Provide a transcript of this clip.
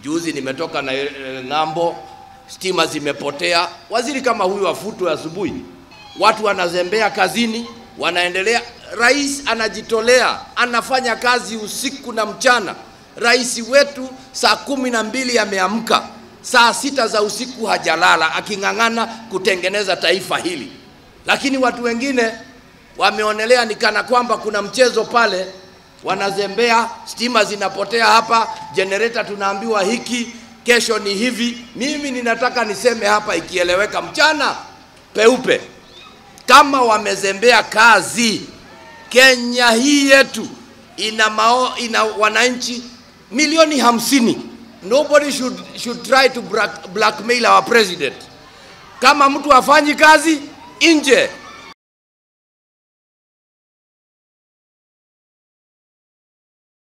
Juzi nimetoka na e, ng'ambo, stima zimepotea. Waziri kama huyu afutwe asubuhi, watu wanazembea kazini, wanaendelea. Rais anajitolea, anafanya kazi usiku na mchana. Rais wetu saa kumi na mbili ameamka, saa sita za usiku hajalala, aking'ang'ana kutengeneza taifa hili, lakini watu wengine wameonelea ni kana kwamba kuna mchezo pale, wanazembea, stima zinapotea hapa, generator tunaambiwa hiki, kesho ni hivi. Mimi ninataka niseme hapa ikieleweka mchana peupe, kama wamezembea kazi, Kenya hii yetu ina, mao, ina wananchi milioni hamsini. Nobody should, should try to black, blackmail our president. Kama mtu hafanyi kazi nje